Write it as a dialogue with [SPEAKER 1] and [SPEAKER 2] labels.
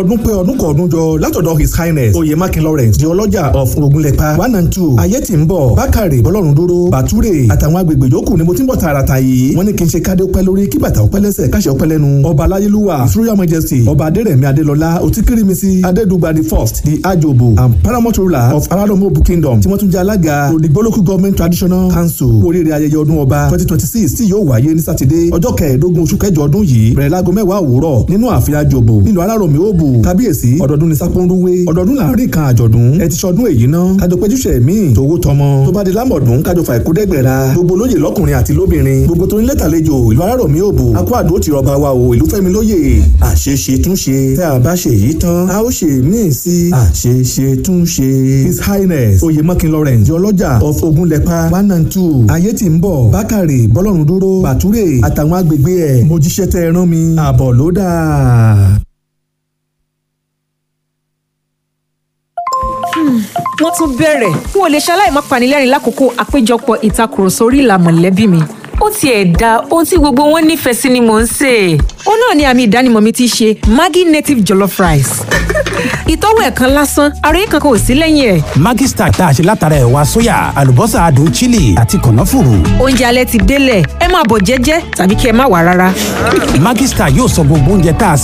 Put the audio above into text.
[SPEAKER 1] ọdún pé ọdún kan ọdún jọ látọ̀dọ̀ his highness oyè makin lawrence di ọlọ́jà of ogunlépa one and two ayé tí ń bọ̀ bákàrè bọ́lọ́run dúró bàtúrè àtàwọn agbègbè yòókù ni mo ti ń bọ̀ tààràtà yìí wọ́n ní kí n ṣe kádé ọpẹ́ lórí kí bàtà ọpẹ́ lẹ́sẹ̀ káṣẹ ọpẹ́ lẹ́nu ọba aláyélúwà his royal majesty ọba adérẹ̀mí adélọlá òtíkírímísì adédùgbà the first the ajobo and paramount ruler of araromobu kingdom tí wọ́n tún jẹ́ alága odigbo local government traditional council kú oríire ayẹyẹ ọdún ọba twenty twenty six tí yóò wáyé ní sátidé ọjọ́ kẹẹ̀ẹ́dógún oṣù kẹjọ ọdún yìí bẹ̀rẹ̀ láago mẹ́wàá òwúrọ̀ nínú ààfin ajobo nílùú alárọ̀mí òbù kábíyèsí ọdọọdún ní sápónrúwé ọdọọdún láàrin kan àjọ̀dún ẹ ti ṣọdún èyí ná kájọ péjúṣe míì tówó tọmọ tó bá di lámọ̀dún kájọ fà ìkúdẹ́gbẹ̀ra gbogbo lóye lọ́kùnrin àti lóbìnrin gbogbo tó ní lẹ́tàlejò ìlú alárọ̀mí òbù akó àdó ti rọba wa o ìlú fẹ́mi lóye àṣeṣe túnṣe tẹ́ a bá ṣe yìí tán a ó ṣe míì sí àṣeṣe túnṣe his highness oyèmọ́kin lawrence di ọlọ́jà of ogunlépa one and two ayé tí ń bọ̀ bákàrè bọ́lọ́run dúró bàtúrè àtàwọn agbègbè ẹ̀ mojíṣẹ́ tẹ́ ẹ rán mi àbọ̀ ló dáa.
[SPEAKER 2] wọ́n tún bẹ̀rẹ̀ n ò lè ṣaláì má panilẹ́rìn lákòókò àpéjọpọ̀ ìtakùrọ̀sọ orí ìlà mọ̀lẹ́bí mi.
[SPEAKER 3] ó tiẹ̀ da ohun tí gbogbo wọn nífẹ̀ẹ́ sí ni mò ń sè é.
[SPEAKER 2] ó náà ni àmì ìdánimọ̀ mi ti ṣe maggi native jollof rice. ìtọ́wò ẹ̀kan lásán àròyé kankan ò sí lẹ́yìn ẹ̀.
[SPEAKER 4] Maggi Star tá a ṣe látara ẹ̀wà sóyà àlùbọ́sà adùn chili àti kànáfùrù.
[SPEAKER 2] oúnjẹ alẹ́ ti délẹ̀ ẹ máa bọ̀ jẹ́jẹ́ tàbí kí ẹ má wá rárá.
[SPEAKER 4] Maggi Star yóò sọ gbogbo oúnjẹ tá a